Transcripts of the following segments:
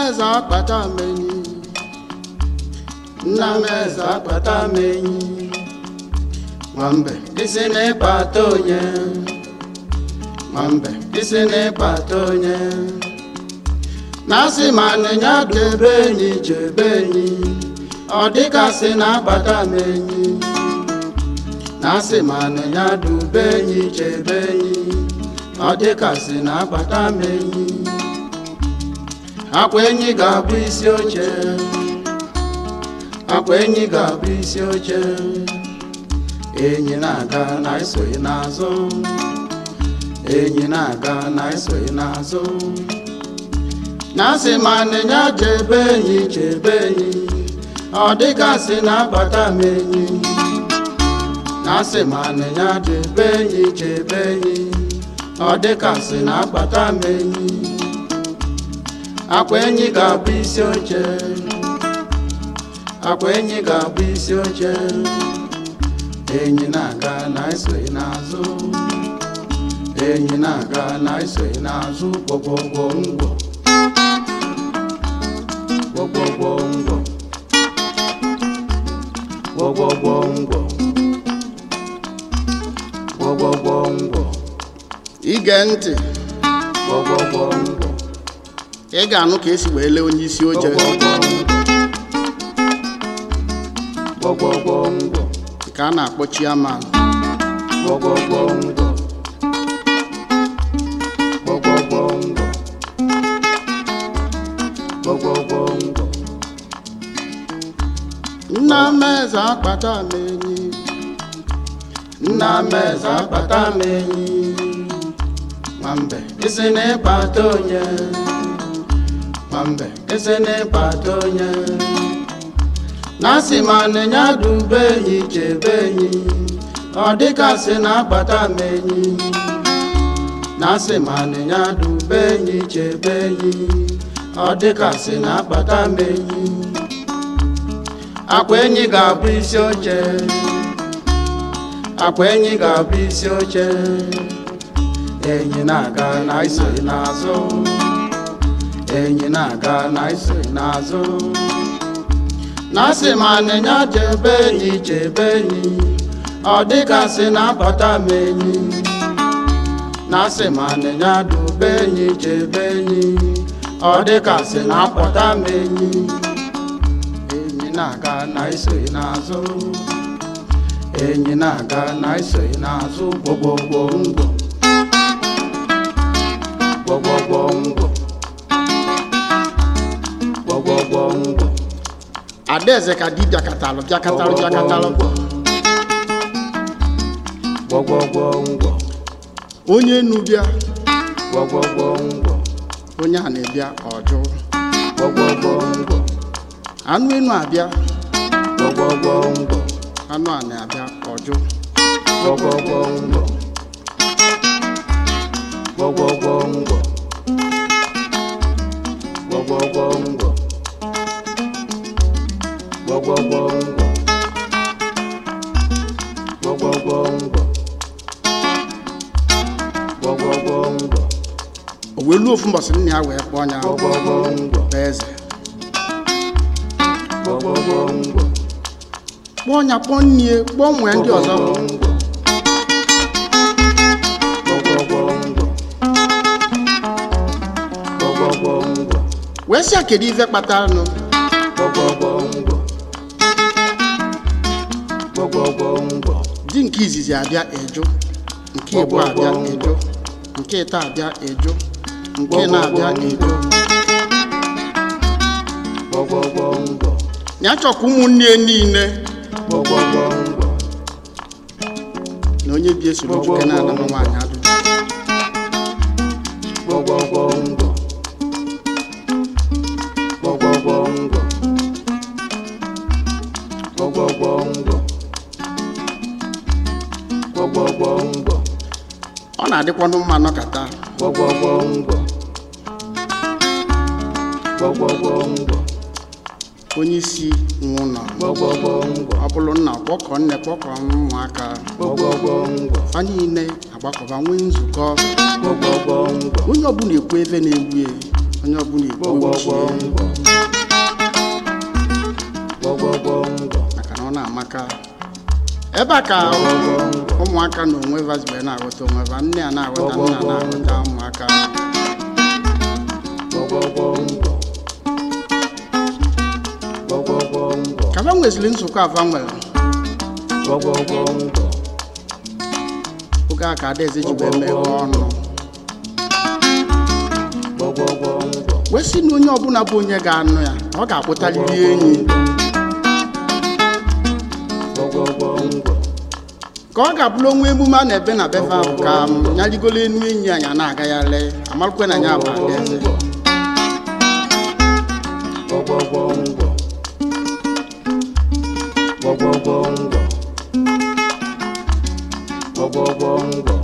eze akpata m enyi nna m eze akpata m enyi nwambe isi n'ịkpata onye nwambe isi n'ịkpata onye na-asị ma nịnya debe enyi chebe enyi ọ dịgasị na-akpata m enyi na-asị ma nịnya dube enyi chebe enyi ọ dịgasị na-akpata m enyi akwa enyi ga-abụ isi oche akwa enyi ga-abụ isi oche enyi na-aga na esoghị n'azụ enyi na-aga na esoghị n'azụ na-asị ma nịnya chebe enyi chebe enyi ọ dịgasị na-akpata m enyi na-asị ma nịnya chebe enyi chebe enyi ọ dịgasị na-akpata m enyi akwa enyi ga-abụ isi oche akwa enyi ga-abụ isi oche enyi na-aga na esoghị n'azụ enyi na-aga na esoghị n'azụ gbọgbọgbọ ngwọ gbọgbọgbọ ngwọ gbọgbọgbọ ngwọ gbọgbọgbọ ngwọ ige ntị gbọgbọgbọ ngwọ ị ga-anụ ka esi wee lee onye isi oche gbọgbọgbọ ngwọ ka a na-akpọ chiaman gbọgbọgbọ ngwọ gbọgbọgbọ ngwọ gbọgbọgbọ ngwọ nna m eze akpata m enyi nna m eze akpata m enyi nwambe isi n'ịkpata onye nwambe isi n'ịkpata onye na-asị ma nịnya dube enyi chebe enyi ọ dịgasị na-akpata m enyi na-asị ma nịnya dube enyi chebe enyi ọ dịgasị na-akpata m enyi akwa enyi ga-abụ isi oche akwa enyi ga-abụ isi oche enyi na-aga na isoghị n'azụ enyi na-aga na isoghị n'azụ na-asị ma nịnya chebe enyi chebe enyi ọ dịgasị na-akpata m enyi na-asị ma nịnya dube enyi chebe enyi ọ dịgasị na-akpọta m enyi enyi na-aga na isoghị n'azụ enyi na-aga na isoghị n'azụ gbọgbọgbọ ngwọ gbọgbọgbọ ngwọ gbọgbọgbọ ngwọ adaeze ka dibịa katalụ bịakatalụ bịakatalụ gbọgbọgbọ ngwọ onye enu bịa gbọgbọgbọ ngwọ onye a na-ebịa ọjụ gbọgbọgbọ ngwọ anụ enu abịa gbọgbọgbọ ngwọ anụ a na-abịa ọjụ gbọgbọgbọ ngwọ gbọgbọgbọ ngwọ gbọgbọgbọ ngwọ gbọgbọgbọ ngwọ gbọgbọgbọ ngwọ gbọgbọgbọ ngwọ o wee luo ofu mbọsị nna ya wee kpọọ ya gbọgbọgbọ ngwọ bụ eze gbọgbọgbọ ngwọ kpọọ ya kpọọ nnie kpọọ nwee ndị ọzọ wee sị ya kedu ife kpatara nụ di nke izizi abịa eju nke igbo abịa eju nke ịta abịa eju nke na-abịa eju ya chọkwa ụmụnne ya niile na onye bi esoro nwoke na-ana nwa nwaanyị adụ ọ na-adịkwanụ mma nọkata onye isi nwe ụlọ ọ bụrụ nna kpọkọ nne kpọkọ ụmụaka fa niile agbakọba nwee nzukọ onye ọbụla ekwu ebe na-egbu ya onye ọbụla igbo gbọgbọgbọ ochie ngwọ gbọgbọgbọ ngwọ maka na ọ na-amaka ebe a ka gbọgbọgbọ ngwọ ụmụaka na onwe vazibe na-aghọta onwe va nne a na-aghọta nna na-aghọta ụmụaka gbọgbọgbọ ngwọ gbọgbọgbọ ngwọ ka va nweziri nzukọ ava nwere gbọgbọgbọ ngwọ oge a ka adaeze ji wee meghe ọnụ gbọgbọgbọ ngwọ wee sị na onye ọbụla bụ onye ga-anụ ya na ọ ga-akpụtaliri enyi gbọgbọgbọ ngwọ ka ọ ga-abụrụ onwe emume a na-ebe na befe ahụ ka m nyarigolo enu enyi anyị a na-agagharị amarụkwe na ya bụ adaeze gbọgbọgbọ ngwọ gbọgbọgbọ ngwọ gbọgbọgbọ ngwọ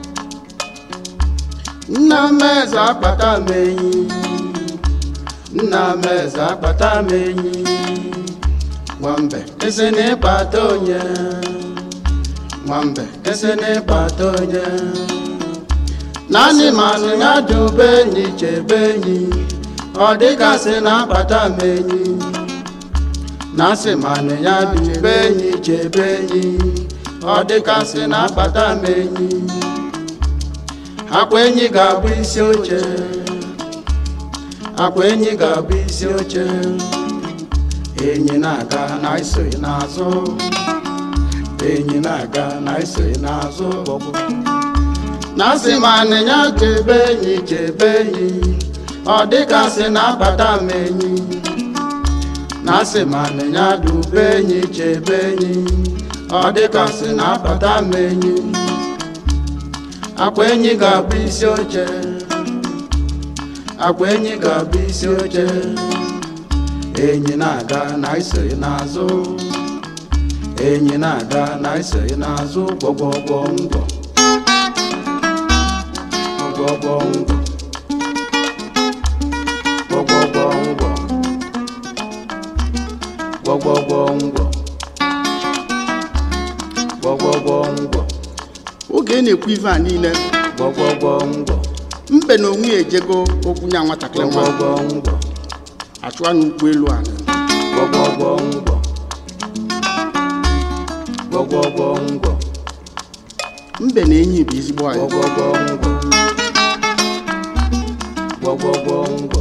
nna m eze akpata m enyi nna m eze akpata m enyi nwambe esi n'ịkpata onye nwambe esi n'ịkpata onye naanị manụ ya dube enyi chebe enyi ọ dịgasị na-akpata m enyi na-asị manụ ya dube enyi chebe enyi ọ dịgasị na-akpata m enyi akwa enyi ga-abụ isi oche akwa enyi ga-abụ isi oche enyi na-aga na isoghị n'azụ enyi na-aga na isoghị n'azụ na-asị ma anịnya chebe enyi chebe enyi ọ dịgasị na-akpata m enyi na-asị ma anịnya dube enyi chebe enyi ọ dịgasị na-akpata m enyi akwa enyi ga-abụ isi oche akwa enyi ga-abụ isi oche enyi na-aga na isoghị n'azụ enyi na-aga na isoghị n'azụ gbọgbọgbọ ngwọ gbọgbọgbọ ngwọ gbọgbọgbọ ngwọ gbọgbọgbọ ngwọ gbọgbọgbọ ngwọ oge ị na-ekwu ife a niile gbọgbọgbọ ngwọ mbe na onwe ya ejego okwu nya nwatakịrị nwa gbọgbọgbọ ngwọ achụwa n'ụkwụ elu ala gbọgbọgbọ ngwọ gbọgbọgbọ ngwọ mbe na enyi bụ ezigbo anyị gbọgbọgbọ ngwọ gbọgbọgbọ ngwọ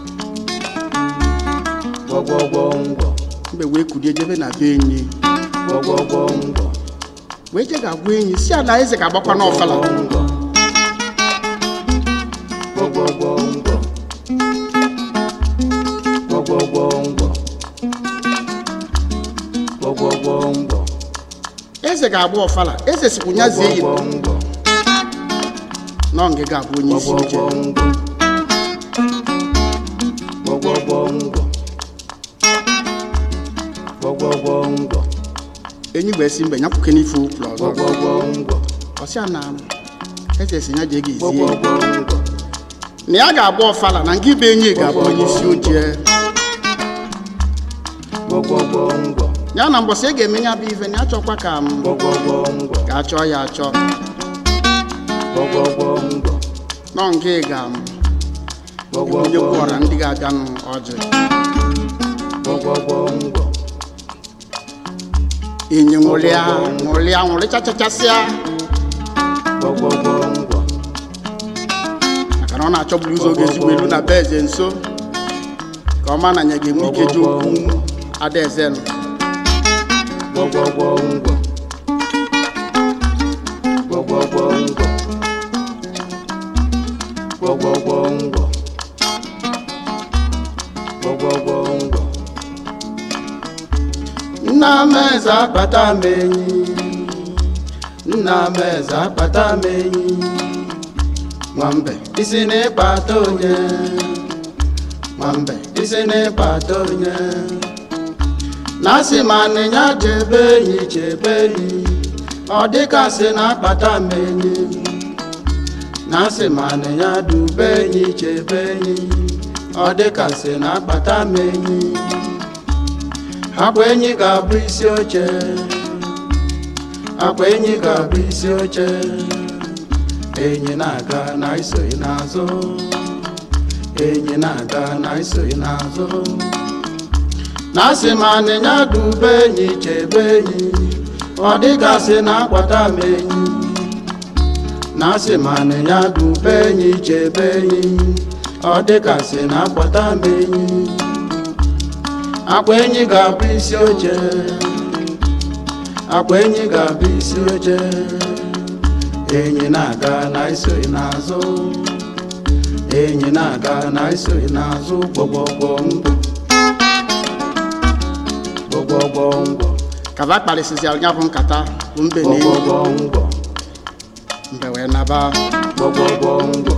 gbọgbọgbọ ngwọ mbe wee kulie jebe na be enyi gbọgbọgbọ ngwọ wee je ga-agwa enyi si ala eze ga-agbakwa n'ọfala ngwọ gbọgbọgbọ ngwọ gbọgbọgbọ ngwọ gbọgbọgbọ ngwọ eze ga-agba ọfala eze sikwu ya zie yi gbọgbọgbọ ngwọ nọ nge ga-abụ onye isi oche gbọgbọgbọ ngwọ gbọgbọgbọ ngwọ enyi wee si mbe nyapụke n'ife ụkwụrụ ọzọ gbọgbọgbọ ngwọ ọsịa na eze si ya jee ga ezie gbọgbọgbọ ngwọ na ya ga-agba ọfala na nke ibe enyi ga-abụ onye isi oche gbọgbọgbọ ngwọ ya na mbọsị ị ga-eme ya bụ ife na ya chọkwa ka m gbọgbọgbọ ngwọ ga-achọ ya achọ gbọgbọgbọ ngwọ nọ nke ga m onye gbọgbọgbọ kwụọra ndị ga-abịanụ ọjị gbọgbọgbọ ngwọ enyi nwụrịa nwụrịa nwụrịchachachasịa gbọgbọgbọ ngwọ maka na ọ na-achọburu ụzọ oge ezigbo elu na be eze nso ka ọ ma na ya ga-enwe ike ji okwu adaeze nụ gbọgbọgbọ ngwọ gbọgbọgbọ ngwọ gbọgbọgbọ ngwọ gbọgbọgbọ ngwọ nna m eze akpata m enyi nna m eze akpata m enyi nwambe isi n'ịkpata onye nwambe isi n'ịkpata onye na-asị ma anịnya chebe enyi chebe enyi ọ dịkasị na-akpata m enyi na-asị ma anịnya dube enyi chebe enyi ọ dịkasị na-akpata m enyi akwa enyi ga-abụ isi oche akwa enyi ga-abụ isi oche enyi na-aga na isoghị n'azụ enyi na-aga na isoghị n'azụ na asị ma anịnya dube enyi chebe enyi ọ dịgasị na akwata m enyi na asị ma anịnya dube enyi chebe enyi ọ dịgasị na akwata m enyi akwa enyi ga-abụ isi oche akwa enyi ga-abụ isi oche enyi na-aga na isoghị n'azụ enyi na-aga na isoghị n'azụ gbọgbọgbọ mbọ gbọgbọgbọ mbọ kaba kparịsịsịara ya bụ nkata bụ mbe na enyi gbọgbọgbọ mbọ mbe wee naba gbọgbọgbọ mbọ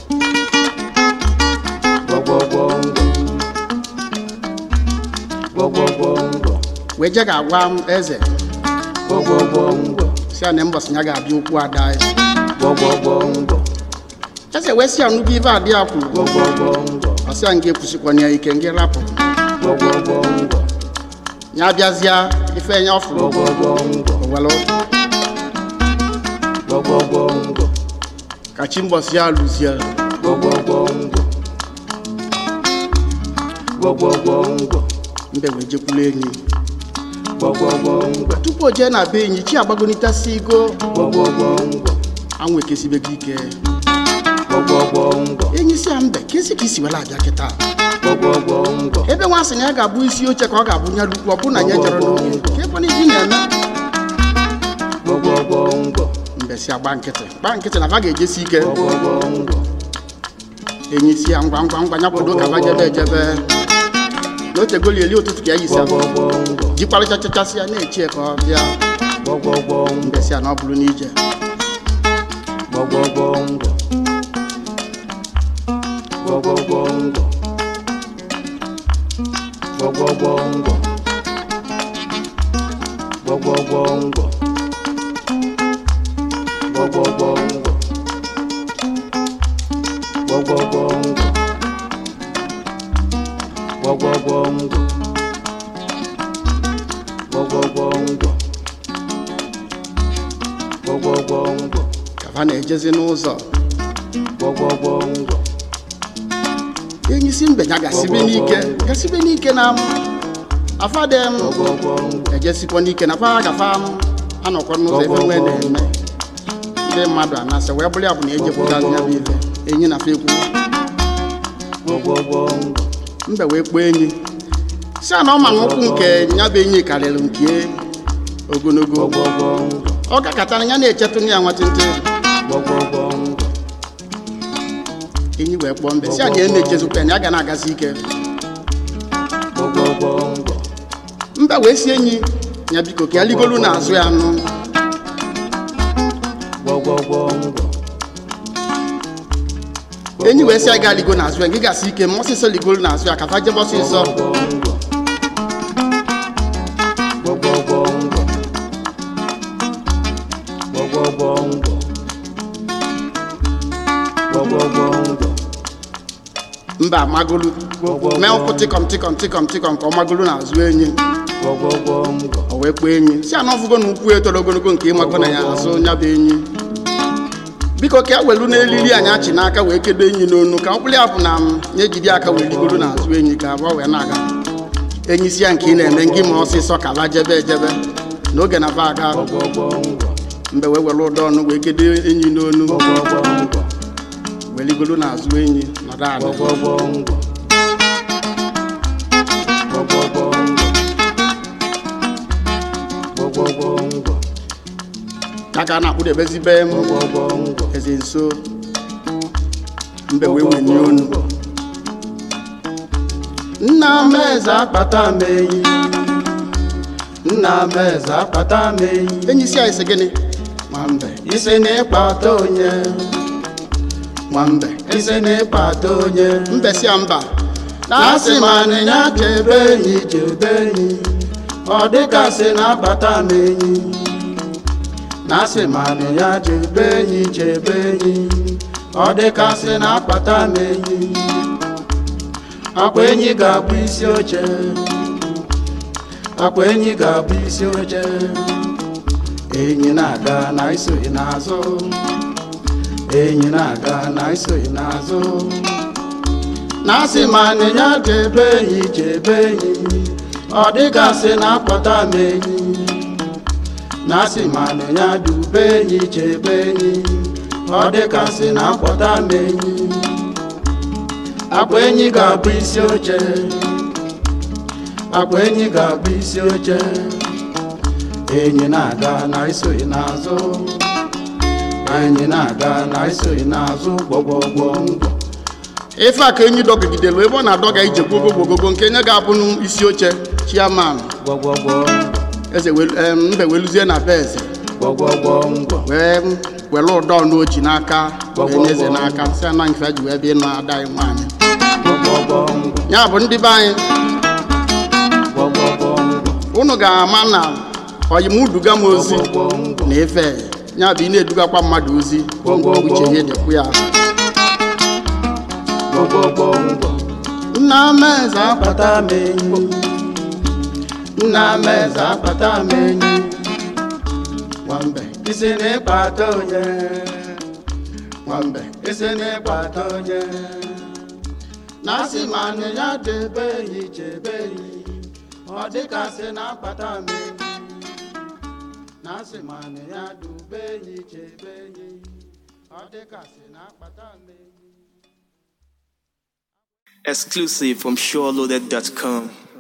gbọgbọgbọ mbọ gbọgbọgbọ mbọ wee je ga-agwa m eze gbọgbọgbọ mbọ si ya na mbọsị ya ga-abịa okwu ada ya gbọgbọgbọ mbọ eze wee si ya nnukwu ibe adị ya kwuru gbọgbọgbọ mbọ ọsị ya nga ekwusikwana ya ike nga rapụ gbọgbọgbọ mbọ ya bịazịa ife ya ọfụrụ gbọgbọgbọ mbọ owelu gbọgbọgbọ mbọ ka chi mbọsị ya lụzie gbọgbọgbọ mbọ gbọgbọgbọ mbọ mbe wee jekwulu enyi gbọgbọgbọ mbọ tupu o jee na be enyi chi agbagonitasi igo gbọgbọgbọ mbọ anwụ ekesibego ike gbọgbọgbọ mbọ enyi si ya mbe kesi ka isi wela abịa kịta gbọgbọgbọ mbọ ebe nwa sị na ya ga-abụ isi oche ka ọ ga-abụ nya lukwu ọ bụ na ya jere n'oge ka ekwena ibi na-eme gbọgbọgbọ mbọ mbe si agba nkịtị gba nkịtị na va ga-ejesi ike gbọgbọgbọ mbọ enyi si ya ngwa ngwa ngwa ya kwado ka va jebe ejebe na otegoli eli ụtụtụ ka ya yisi ahụ gbọgbọgbọ mbọ jikwarịchachachasị ya na-echie ka ọ bịa gbọgbọgbọ mbọ mbe si ya na ọ bụrụ n'ije gbọgbọgbọ mbọ gbọgbọgbọ mbọ gbọgbọgbọ mbọ gbọgbọgbọ mbọ gbọgbọgbọ mbọ gbọgbọgbọ mbọ gbọgbọgbọ mbọ gbọgbọgbọ mbọ gbọgbọgbọ mbọ ka va na-ejezi n'ụzọ gbọgbọgbọ mbọ enyi si mbe ya gasibe n'ike gasibe n'ike na m afade m gbọgbọgbọ mbọ ejesikwa n'ike na fa gafa m anọkwa n'ụzọ ebe nwee na-eme ndị mmadụ anasị wee bụrụ ya bụ na ejepụtazi ya bụ ife enyi na fa ekwu gbọgbọgbọ mbọ mbe wee kpọọ enyi si a na ọ ma na ụkwụ nke ya bụ enyi karịrị nke ogologo gbọgbọgbọ mbọ ọ gakọtara ya na-echetụ ya nwatịntị gbọgbọgbọ mbọ enyi wee kpọọ mbe si a na ya na-echezikwa ya na ya ga na-agazi ike gbọgbọgbọ mbọ mbe wee si enyi ya biko ka ya ligolu n'azụ ya nụ gbọgbọgbọ mbọ enyi wee si ya gaa ligo n'azụ ya gị gasị ike ma ọsịsọ ligolu n'azụ ya ka fa jebe ọsịsọ gbọgbọgbọ mbọ gbọgbọgbọ mbọ gbọgbọgbọ mbọ mba amagolu mee ụkwụ tịkọm tịkọm tịkọm tịkọm ka ọ magolu n'azụ enyi gbọgbọgbọ mbọ o wee kpọọ enyi si ana ọfụgo na ukwu etoro ogologo nke ịmago na ya azụ ya bụ enyi biko ka e welu n'elili anyị achị n'aka wee kedo enyi n'onu ka ọkpụrụ ya bụ na m ya ejide aka wee ligoro n'azụ enyi ka abụọ wee na-aga enyi si ya nke ị na-eme ngị ma ọsịsọ ka ba jebe ejebe n'oge na ba aga gbọgbọgbọ mbọ mgbe wee were ụdọ ọnụ wee kedo enyi n'onu gbọgbọgbọ mbọ wee ligoro n'azụ enyi nọdụ ala gbọgbọgbọ mbọ gbọgbọgbọ mbọ gbọgbọgbọ mbọ ya ka a na-akpụdebezibe m gbọgbọgbọ mbọ eze nso mbe wee wenye onu nna m eze akpata m enyi nna m eze akpata m enyi enyi si anyị sị gịnị nwambe isi na ịkpata onye nwambe isi na ịkpata onye mbe si ya mba na-asị ma anịnya chebe enyi chebe enyi ọ dịgasị na-akpata m enyi na-asị ma anịnya chebe enyi chebe enyi ọ dịgasị na-akpata m enyi akwa enyi ga-abụ isi oche akwa enyi ga-abụ isi oche enyi na-aga na isoghị n'azụ enyi na-aga na isoghị n'azụ na asị ma nịnya chebe enyi chebe enyi ọ dịgasị na-akpọta m enyi na asị ma nịnya dube enyi chebe enyi ọ dịgasị na-akpọta m enyi akwa enyi ga-abụ isi oche akwa enyi ga-abụ isi oche enyi na-aga na isoghị n'azụ enyi na-aga na isoghị n'azụ gbọgbọgbọ ngwọ ife a ka enyi dọgidelu ebe ọ na-adọga ije gbogogogogo nke nye ga-abụ isi oche chiaman gbọgbọgbọ eze welu- em, mbe weluzie na be eze gbọgbọgbọ ngwọ wee were ụdọ n'oji n'aka wee Gbọgbọgbọ. nye eze n'aka si ana nke ji wee bịa ịnụ ada anyị nwaanyị gbọgbọgbọ ngwọ ya bụ ndị be anyị gbọgbọgbọ ngwọ unu ga-ama na oyimuduga m ozi gbọgbọgbọ ngwọ na ife ya bụ ị na-edugakwa mmadụ ozi Gbọgbọgbọ. uche ya dịkwu ya gbọgbọgbọ ngwọ nna m eze akwa akpata m enyi nna m eze akpata m enyi nwambe isi n'ịkpata onye nwambe isi n'ịkpata onye na asị ma nị ya debe enyi chebe enyi ọ dịkasị na-akpata m enyi na asị ma nị ya dube enyi chebe enyi ọ dịkasị na-akpata m enyi Exclusive from SureLoaded.com.